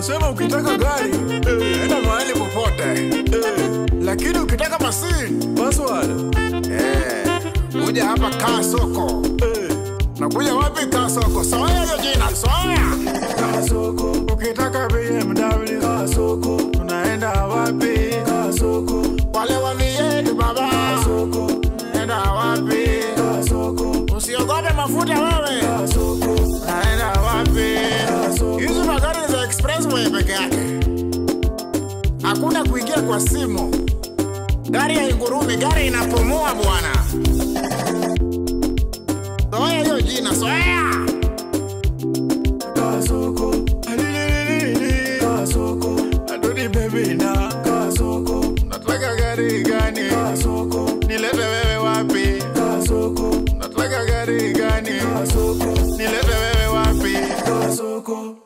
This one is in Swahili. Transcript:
wanasema ukitaka gari eh, enda mahali popote eh, lakini ukitaka masi password eh, kuja hapa kaa soko eh, nakuja wapi kaa soko soya hiyo jina soya kaa soko ukitaka BMW kaa soko tunaenda wapi kaa soko wale wa vietu baba kaa soko naenda wapi kaa soko usiogope mafuta wewe kaa soko naenda wapi kaa soko hizi magari ni za expressway peke yake hakuna kuingia kwa simu gari haingurumi gari inapumua bwana soya hiyo jina soya kasoko kasoko adoni bebi na kasoko nataka gari gani kasoko nilete wewe wapi kasoko nataka gari gani kasoko nilete wewe wapi kasoko